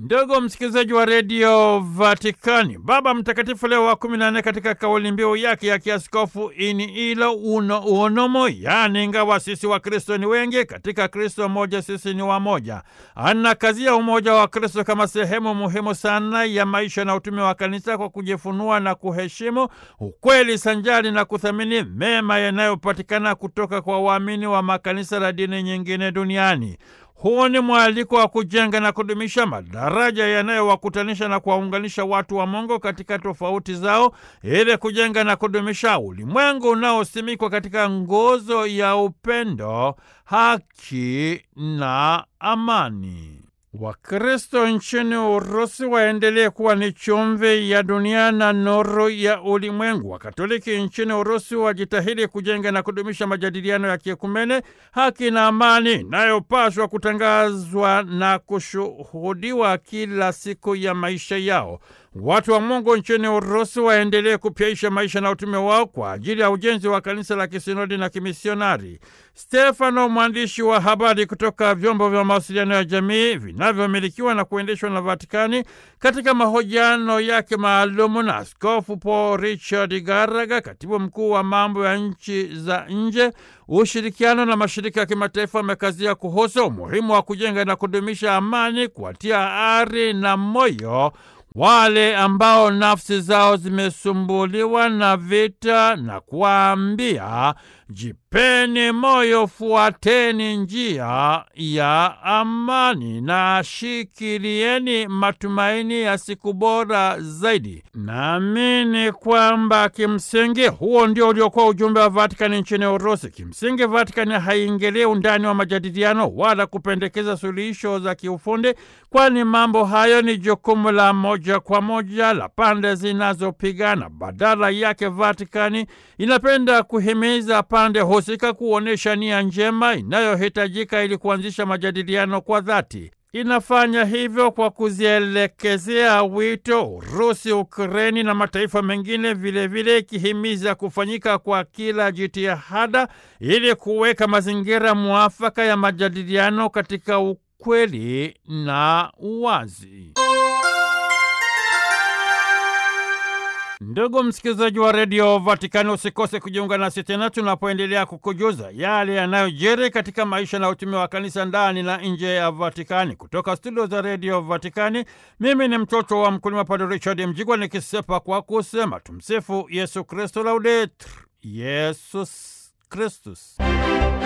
Ndugu msikilizaji wa redio Vatikani, Baba Mtakatifu Leo wa kumi na nne katika kauli mbiu yake ya kiaskofu ini ilo uno unomo, yaani ingawa sisi wa Kristo ni wengi, katika Kristo mmoja sisi ni wamoja, anakazia umoja wa Kristo kama sehemu muhimu sana ya maisha na utume wa kanisa kwa kujifunua na kuheshimu ukweli sanjari na kuthamini mema yanayopatikana kutoka kwa waamini wa makanisa la dini nyingine duniani. Huu ni mwaliko wa kujenga na kudumisha madaraja yanayowakutanisha na kuwaunganisha watu wa Mungu katika tofauti zao ili kujenga na kudumisha ulimwengu unaosimikwa katika nguzo ya upendo, haki na amani. Wakristo nchini Urusi waendelee kuwa ni chumvi ya dunia na nuru ya ulimwengu. Wakatoliki nchini Urusi wajitahidi kujenga na kudumisha majadiliano ya kiekumene, haki na amani inayopaswa kutangazwa na kushuhudiwa kila siku ya maisha yao. Watu wa Mungu nchini Urusi waendelee kupyaisha maisha na utume wao kwa ajili ya ujenzi wa kanisa la kisinodi na kimisionari. Stefano, mwandishi wa habari kutoka vyombo vya mawasiliano ya jamii vinavyomilikiwa na kuendeshwa na Vatikani, katika mahojiano yake maalumu na Askofu Paul Richard Garaga, katibu mkuu wa mambo ya nchi za nje, ushirikiano na mashirika ya kimataifa, amekazia kuhusu umuhimu wa kujenga na kudumisha amani, kuwatia ari na moyo wale ambao nafsi zao zimesumbuliwa na vita na kuwaambia, jipeni moyo, fuateni njia ya amani na shikilieni matumaini ya siku bora zaidi. Naamini kwamba kimsingi huo ndio uliokuwa ujumbe wa Vatikani nchini Urusi. Kimsingi, Vatikani haiingilie undani wa majadiliano wala kupendekeza suluhisho za kiufundi, kwani mambo hayo ni jukumu la moja kwa moja la pande zinazopigana. Badala yake, Vatikani inapenda kuhimiza pande husika kuonyesha nia njema inayohitajika ili kuanzisha majadiliano kwa dhati. Inafanya hivyo kwa kuzielekezea wito Urusi, Ukreni na mataifa mengine, vilevile ikihimiza kufanyika kwa kila jitihada ili kuweka mazingira mwafaka ya majadiliano katika ukweli na uwazi. Ndugu msikilizaji wa redio Vatikani, usikose kujiunga nasi tena tunapoendelea kukujuza yale yanayojiri katika maisha na utume wa kanisa ndani na nje ya Vatikani. Kutoka studio za redio Vatikani, mimi ni mtoto wa mkulima Padre Richard Mjigwa nikisepa kwa kusema tumsifu Yesu Kristo, laudetur Yesus Kristus.